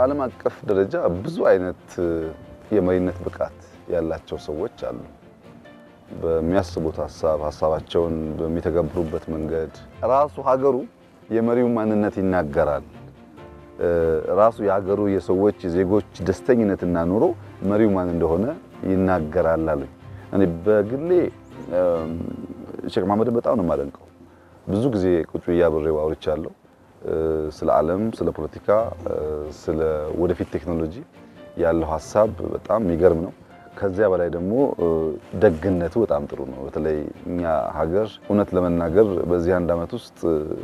በዓለም አቀፍ ደረጃ ብዙ አይነት የመሪነት ብቃት ያላቸው ሰዎች አሉ። በሚያስቡት ሀሳብ ሀሳባቸውን በሚተገብሩበት መንገድ ራሱ ሀገሩ የመሪውን ማንነት ይናገራል። ራሱ የሀገሩ የሰዎች የዜጎች ደስተኝነትና ኑሮ መሪው ማን እንደሆነ ይናገራል አሉኝ። እኔ በግሌ ሼክ መሐመድን በጣም ነው የማደንቀው። ብዙ ጊዜ ቁጭ ብዬ አብሬው አውርቻለሁ። ስለ ዓለም፣ ስለ ፖለቲካ፣ ስለ ወደፊት ቴክኖሎጂ ያለው ሀሳብ በጣም የሚገርም ነው። ከዚያ በላይ ደግሞ ደግነቱ በጣም ጥሩ ነው። በተለይ እኛ ሀገር እውነት ለመናገር በዚህ አንድ ዓመት ውስጥ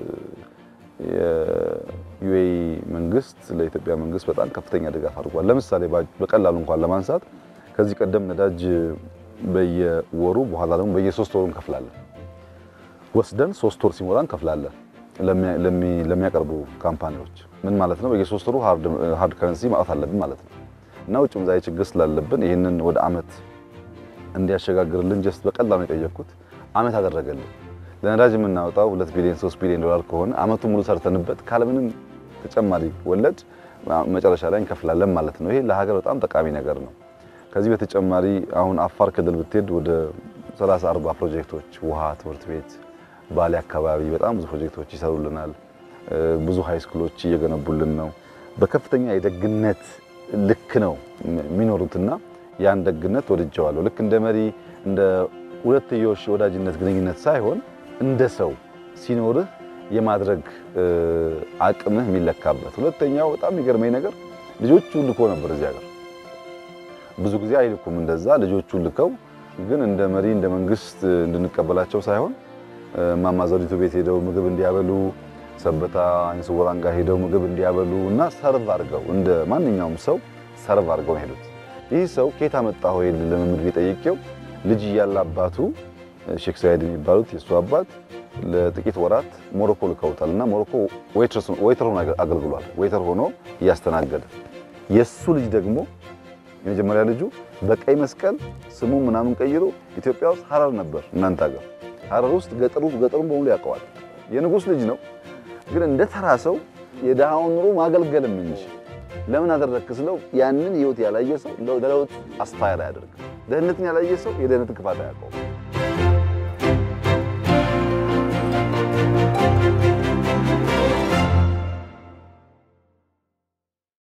የዩኤኢ መንግስት ለኢትዮጵያ መንግስት በጣም ከፍተኛ ድጋፍ አድርጓል። ለምሳሌ በቀላሉ እንኳን ለማንሳት ከዚህ ቀደም ነዳጅ በየወሩ በኋላ ደግሞ በየሶስት ወሩ እንከፍላለን። ወስደን ሶስት ወር ሲሞላ እንከፍላለን ለሚያቀርቡ ካምፓኒዎች። ምን ማለት ነው? በየሶስት ወሩ ሃርድ ከረንሲ ማውጣት አለብን ማለት ነው። እና ውጭ ምንዛሪ ችግር ስላለብን ይህንን ወደ አመት እንዲያሸጋግርልን ጀስት በቀላሉ የጠየቅኩት አመት አደረገልን። ለነዳጅ የምናወጣው 2 ቢሊዮን 3 ቢሊዮን ዶላር ከሆነ አመቱ ሙሉ ሰርተንበት ካለምንም ተጨማሪ ወለድ መጨረሻ ላይ እንከፍላለን ማለት ነው። ይሄ ለሀገር በጣም ጠቃሚ ነገር ነው። ከዚህ በተጨማሪ አሁን አፋር ክልል ብትሄድ ወደ 30 40 ፕሮጀክቶች ውሃ፣ ትምህርት ቤት፣ ባሌ አካባቢ በጣም ብዙ ፕሮጀክቶች ይሰሩልናል። ብዙ ሃይ ስኩሎች እየገነቡልን ነው። በከፍተኛ የደግነት ልክ ነው የሚኖሩትና ያን ደግነት ወድጀዋለሁ። ልክ እንደ መሪ እንደ ሁለትዮሽ የወዳጅነት ግንኙነት ሳይሆን እንደ ሰው ሲኖርህ የማድረግ አቅምህ የሚለካበት። ሁለተኛው በጣም የሚገርመኝ ነገር ልጆቹ ልኮ ነበር እዚህ ሀገር ብዙ ጊዜ አይልኩም እንደዛ ልጆቹ ልከው ግን እንደ መሪ እንደ መንግስት እንድንቀበላቸው ሳይሆን እማማ ዘውዲቱ ቤት ሄደው ምግብ እንዲያበሉ ሰበታ ዓይነ ስውራን ጋር ሄደው ምግብ እንዲያበሉ እና ሰርቭ አድርገው እንደ ማንኛውም ሰው ሰርቭ አድርገው ነው ሄዱት። ይህ ሰው ከየት አመጣኸው ይሄን ልምምድ ቢጠይቄው ልጅ እያለ አባቱ ሼክ ሳይድ የሚባሉት የእሱ አባት ለጥቂት ወራት ሞሮኮ ልከውታል እና ሞሮኮ ዌይተር ሆኖ አገልግሏል። ዌይተር ሆኖ እያስተናገደ የእሱ ልጅ ደግሞ የመጀመሪያ ልጁ በቀይ መስቀል ስሙ ምናምን ቀይሮ ኢትዮጵያ ውስጥ ሀረር ነበር እናንተ ሀገር ሀረር ውስጥ ገጠሩ ገጠሩን በሙሉ ያውቀዋል። የንጉሥ ልጅ ነው ግን እንደ ተራ ሰው የድሃውን ኑሮ ማገልገልም እንጂ ለምን አደረግክ ስለው ያንን ህይወት ያላየ ሰው ለለውጥ አስፓየር አያደርግም። ደህንነትን ያላየ ሰው የደህንነትን ክፋት አያውቀውም።